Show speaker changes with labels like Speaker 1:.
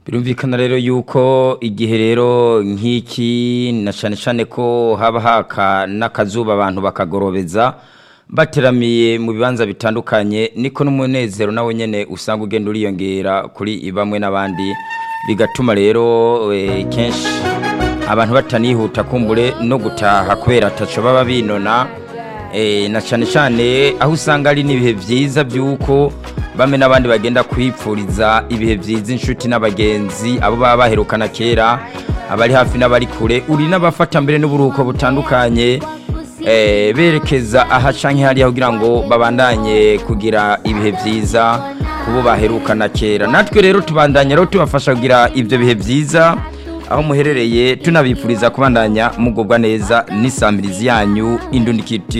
Speaker 1: birumvikana rero yuko igihe rero nk'iki na cyane cyane ko haba haka n'akazuba abantu bakagorobeza bateramiye mu bibanza bitandukanye niko n'umunezero nawe nyine usanga ugenda uriyongera kuri bamwe n'abandi bigatuma rero kenshi abantu batanihuta kumbure no gutaha kubera ataco baba binona na cyane cyane aho usanga ari n'ibihe byiza by'uko bamwe n'abandi bagenda kwipfuriza ibihe byiza inshuti n'abagenzi abo baba baherukana kera abari hafi n'abari kure uri n'abafata mbere n'uburuhuko butandukanye berekeza aha cyangwa hariya kugira ngo babandanye kugira ibihe byiza kubo baherukana kera natwe rero tubandanya rero tubafasha kugira ibyo bihe byiza aho muherereye tunabifuriza kubandanya mugubwa neza n'isamirizi yanyu indundikiti